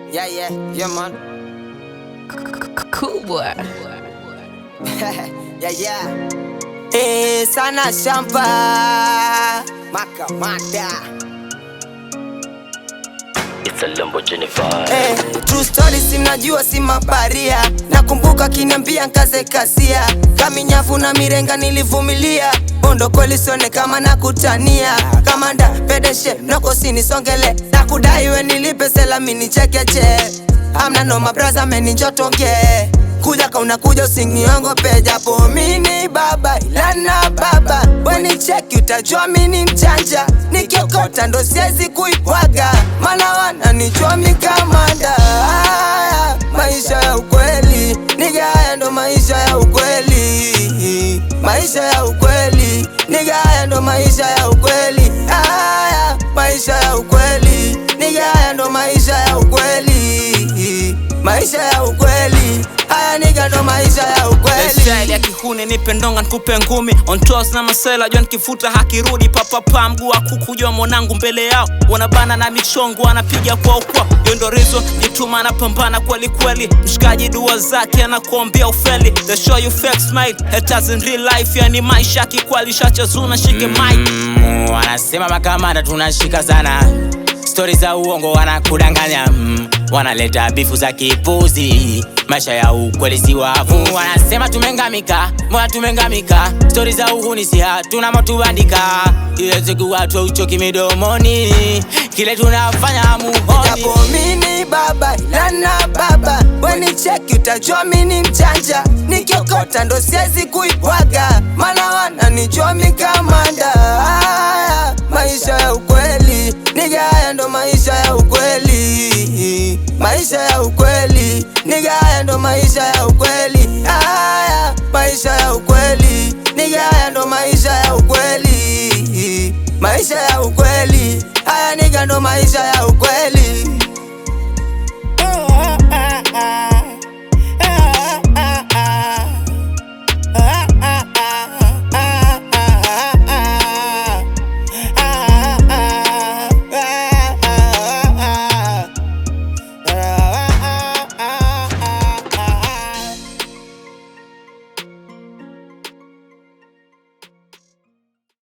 Yeah, yeah, yeah, man. Cool boy. yeah, yeah. Eh, sana shamba. Maka mata. It's a Lamborghini vibe. Eh, true story simnajua si mabaria. Nakumbuka kiniambia nkaze kasia. Kaminyafu na mirenga nilivumilia. Bondo kweli sione kama nakutania. Kamanda pedeshe noko sinisongele. Nakudai we nilipe selami nichekeche. Amna noma braza meni njotonge. Kuja ka unakuja usiniongope japo mini baba ila na baba weni cheki utajua mini mchanja nikiokota ndo siwezi kuibwaga mana wananijua mikamanda Haya, maisha ya ukweli niga haya ndo maisha ya ukweli maisha ya ukweli niga haya ndo maisha ya ukweli haya maisha ya ukweli niga haya ndo maisha ya ukweli maisha ya ukweli haya niga ndo maisha ya ukweli Style ya kihuni nipe ndonga nikupe ngumi on toes na masela jua nikifuta hakirudi papapa mguu wa kuku jua mwanangu mbele yao wanabana na michongo anapiga kwa ukwa hiyo ndo reason jituma anapambana kweli kweli mshikaji dua zake anakuambia ufeli the show you fake smile haters in real life yani maisha kikwali shachazuna shike mic Mm, wanasema makamanda tunashika sana stori za uongo wanakudanganya mm, wanaleta bifu za kipuzi maisha ya ukweli si wavu wanasema tumengamika moya tumengamika stori za uhuni si hatuna motubandika iwezi watu uchoki midomoni kile tunafanya muhoni japo mini baba ila na baba weni cheki utajua mini mchanja nikiokota ndo siwezi kuibwaga mana wananijua mikamanda haya maisha ya ukweli niga haya ndo maisha ya ukweli maisha ya ukweli niga haya ndo maisha ya ukweli haya maisha ya ukweli niga haya ndo maisha ya ukweli maisha ya ukweli haya niga ndo maisha ya ukweli